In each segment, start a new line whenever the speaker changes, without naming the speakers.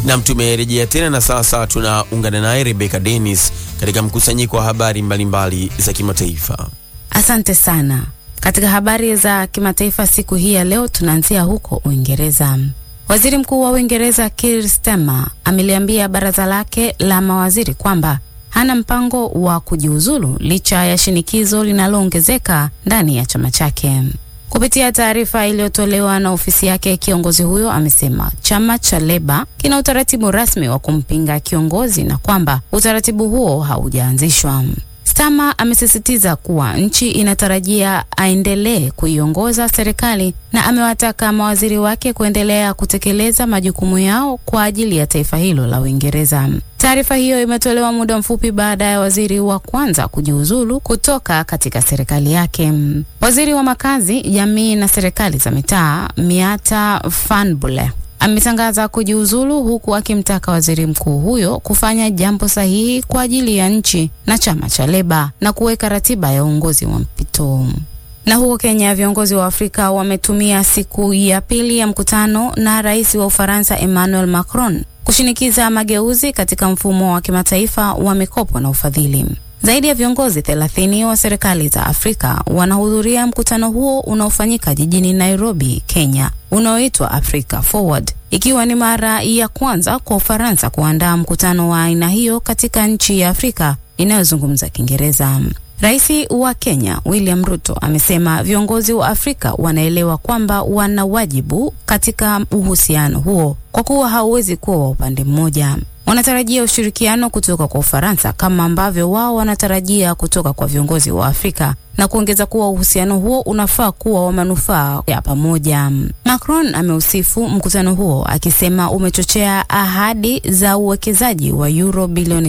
Nam, tumerejea tena na sasa tunaungana naye Rebecca Dennis katika mkusanyiko wa habari mbalimbali za kimataifa.
Asante sana. Katika habari za kimataifa siku hii ya leo tunaanzia huko Uingereza. Waziri Mkuu wa Uingereza Keir Starmer ameliambia baraza lake la mawaziri kwamba hana mpango wa kujiuzulu licha ya shinikizo linaloongezeka ndani ya chama chake. Kupitia taarifa iliyotolewa na ofisi yake, kiongozi huyo amesema chama cha Leba kina utaratibu rasmi wa kumpinga kiongozi na kwamba utaratibu huo haujaanzishwa. Starmer amesisitiza kuwa nchi inatarajia aendelee kuiongoza serikali na amewataka mawaziri wake kuendelea kutekeleza majukumu yao kwa ajili ya taifa hilo la Uingereza. Taarifa hiyo imetolewa muda mfupi baada ya waziri wa kwanza kujiuzulu kutoka katika serikali yake. Waziri wa makazi, jamii na serikali za mitaa Miata Fanbule ametangaza kujiuzulu huku akimtaka waziri mkuu huyo kufanya jambo sahihi kwa ajili ya nchi na chama cha Leba na kuweka ratiba ya uongozi wa mpito. Na huko Kenya, viongozi wa Afrika wametumia siku ya pili ya mkutano na rais wa Ufaransa Emmanuel Macron kushinikiza mageuzi katika mfumo wa kimataifa wa mikopo na ufadhili. Zaidi ya viongozi 30 wa serikali za Afrika wanahudhuria mkutano huo unaofanyika jijini Nairobi, Kenya, unaoitwa Africa Forward, ikiwa ni mara ya kwanza kwa Ufaransa kuandaa mkutano wa aina hiyo katika nchi ya Afrika inayozungumza Kiingereza. Rais wa Kenya William Ruto amesema viongozi wa Afrika wanaelewa kwamba wana wajibu katika uhusiano huo kwa kuwa hauwezi kuwa wa upande mmoja. Wanatarajia ushirikiano kutoka kwa Ufaransa kama ambavyo wao wanatarajia kutoka kwa viongozi wa Afrika na kuongeza kuwa uhusiano huo unafaa kuwa wa manufaa ya pamoja. Macron ameusifu mkutano huo akisema umechochea ahadi za uwekezaji wa euro bilioni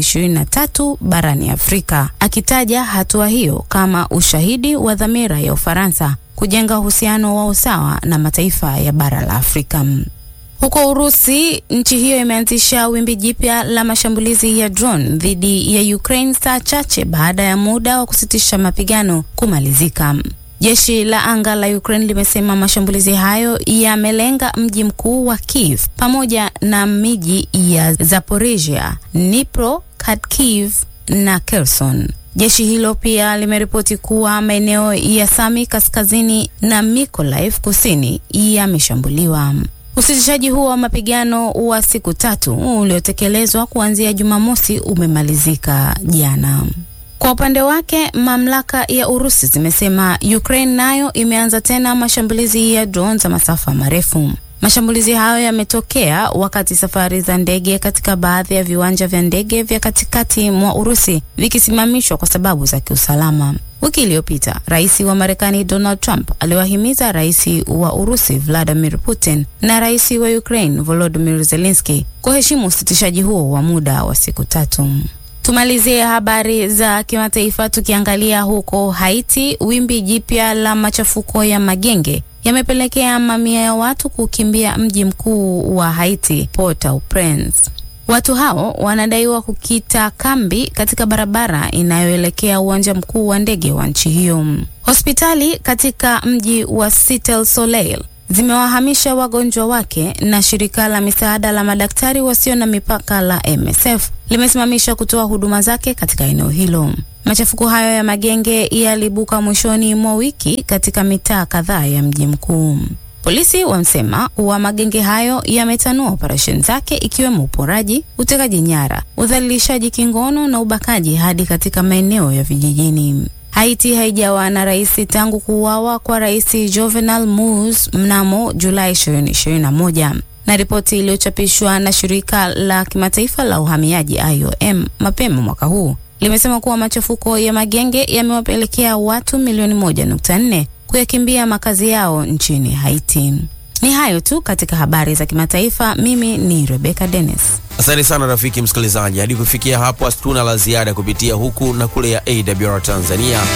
23 barani Afrika, akitaja hatua hiyo kama ushahidi wa dhamira ya Ufaransa kujenga uhusiano wa usawa na mataifa ya bara la Afrika. Huko Urusi, nchi hiyo imeanzisha wimbi jipya la mashambulizi ya drone dhidi ya Ukraine saa chache baada ya muda wa kusitisha mapigano kumalizika. Jeshi la anga la Ukraine limesema mashambulizi hayo yamelenga mji mkuu wa Kiev pamoja na miji ya Zaporizhia, Dnipro, Kharkiv na Kherson. Jeshi hilo pia limeripoti kuwa maeneo ya Sami kaskazini na Mykolaiv kusini yameshambuliwa. Usitishaji huo wa mapigano wa siku tatu uliotekelezwa kuanzia Jumamosi umemalizika jana. Kwa upande wake, mamlaka ya Urusi zimesema Ukraine nayo imeanza tena mashambulizi ya drone za masafa marefu. Mashambulizi hayo yametokea wakati safari za ndege katika baadhi ya viwanja vya ndege vya katikati mwa Urusi vikisimamishwa kwa sababu za kiusalama. Wiki iliyopita rais wa Marekani Donald Trump aliwahimiza rais wa Urusi Vladimir Putin na rais wa Ukraine Volodymyr Zelensky kuheshimu usitishaji huo wa muda wa siku tatu. Tumalizie habari za kimataifa tukiangalia huko Haiti. Wimbi jipya la machafuko ya magenge yamepelekea mamia ya watu kukimbia mji mkuu wa Haiti, Port-au-Prince. Watu hao wanadaiwa kukita kambi katika barabara inayoelekea uwanja mkuu wa ndege wa nchi hiyo. Hospitali katika mji wa Cité du Soleil zimewahamisha wagonjwa wake na shirika la misaada la madaktari wasio na mipaka la MSF limesimamisha kutoa huduma zake katika eneo hilo. Machafuko hayo ya magenge yalibuka mwishoni mwa wiki katika mitaa kadhaa ya mji mkuu. Polisi wamesema kuwa magenge hayo yametanua operesheni zake ikiwemo uporaji, utekaji nyara, udhalilishaji kingono na ubakaji hadi katika maeneo ya vijijini. Haiti haijawa na rais tangu kuuawa kwa rais Jovenel Moise mnamo Julai 2021 na ripoti iliyochapishwa na shirika la kimataifa la uhamiaji IOM mapema mwaka huu limesema kuwa machafuko ya magenge yamewapelekea watu milioni 1.4 kuyakimbia makazi yao nchini Haiti. Ni hayo tu katika habari za kimataifa. Mimi ni Rebecca Dennis.
Asante sana rafiki msikilizaji, hadi kufikia hapo hatuna la ziada kupitia huku na kule ya AWR Tanzania.